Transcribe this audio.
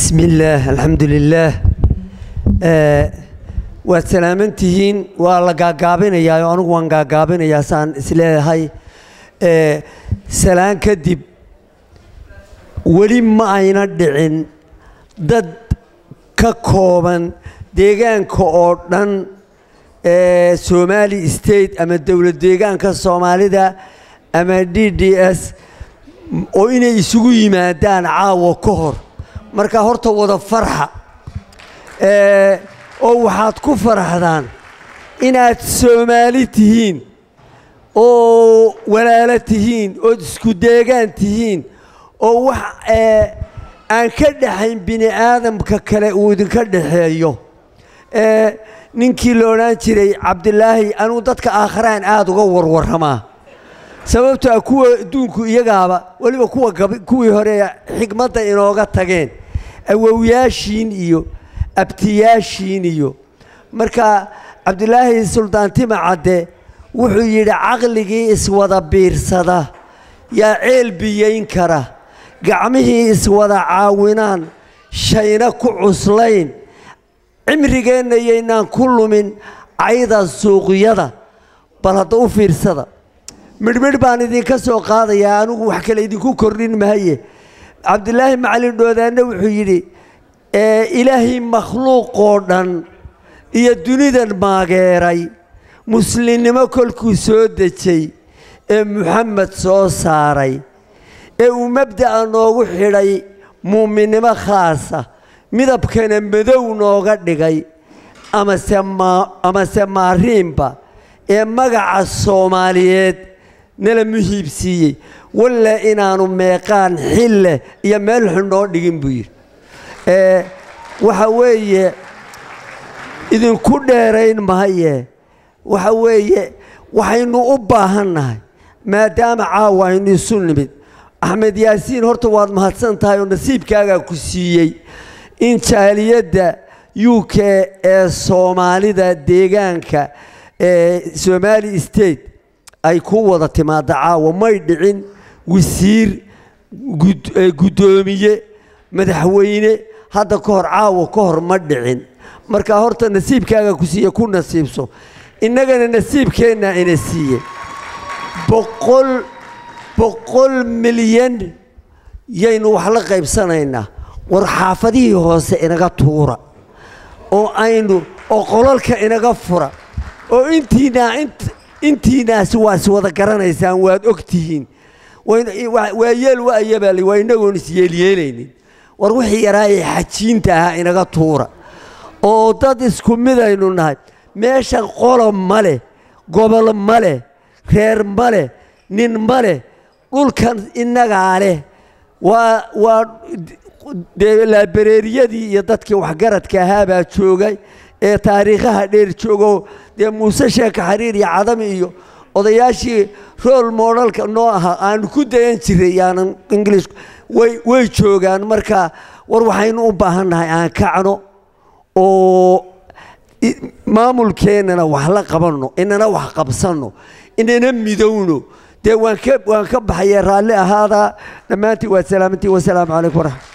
bismi illaah alxamdu lilaah waad salaaman tihiin waa la gaagaabinayaa oo anigu waan gaagaabinayaa saan isleeyahay salaan kadib weli ma ayna dhicin dad ka kooban deegaanka oo dhan somali state ama dowlad deegaanka soomaalida ama d d s oo inay isugu yimaadaan caawa ka hor marka horta wada farxa oo waxaad ku faraxdaan inaad soomaali tihiin oo walaalo tihiin ood isku deegaan tihiin oo wax aan ka dhaxayn bini aadamka kale uu idinka dhaxeeyo ninkii la odhan jiray cabdilaahi anugu dadka aakharaan aada uga warwaramaa sababto a kuwa adduunku iyagaaba weliba kuwa kuwii hore xigmadda inooga tageen awowyaashiin iyo abtiyaashiin iyo marka cabdilaahi suldaantima cadde wuxuu yidhi caqligii iswada biirsada yaa ceel biyayn kara gacmihii iswada caawinaan shayna ku cuslayn cimrigeenna yaynaan ku lumin cayda suuqyada bal hadda u fiirsada midhmidh baan idinka soo qaadayaa anigu wax kale idinku kordhin mahaye cabdilaahi macalin dhoodaanne wuxuu yidhi ilaahay makhluuqoo dhan iyo dunidan maageeray muslimnimo kolkuu soo dejay ee muxamed soo saaray ee uu mabda'a noogu xidhay muuminnimo khaasa midabkana madow nooga dhigay amase maariinba ee magaca soomaaliyeed nala muhiibsiiyey walla inaanu meeqaan xille iyo meel xun noo dhigin buu yidhi waxa weeye idinku dheerayn mahaye waxa weeye waxaynu u baahannahay maadaama caawa aynu isu nimid axmed yaasiin horta waad mahadsan tahay oo nasiibkaagaa ku siiyey in jaaliyadda u k ee soomaalida deegaanka ee somali state ay ku wada timaadda caawa may dhicin wasiir guddoomiye madaxweyne hadda ka hor caawa ka hor ma dhicin marka horta nasiibkaaga ku siiye ku nasiibso innagana nasiibkeennaa ina siiye boqol boqol milyan yaynu wax la qaybsanaynaa war xaafadihii hoose inaga tuura oo aynu oo qolalka inaga fura oo intiinaa intiinaasi waa is wada garanaysaan waad og tihiin waa yeel waayabal waa inagoon isyeelyeelaynin war wixii yaraayee xajiinta ahaa inaga tuura oo dad isku midaynu nahay meeshan qolo ma leh gobol ma leh reer ma leh nin ma leh dhulkan innagaa leh waa waa dee laabareeriyadii iyo dadkii waxgaradka ahaabaa joogay ee taariikhaha dheer joogo dee muuse sheeka xariir iyo cadami iyo odayaashii rool moodhalka noo ahaa aanu ku dayan jiray yaanan ingiliish way way joogaan marka war waxaynu u baahannahay aan kacno oo maamulkeennana wax la qabanno inana wax qabsanno inana midowno dee waan ka waan ka baxaya raalli ahaadaa dhammaantiin waad salaamantiin wasalaamu calaykum waraxmat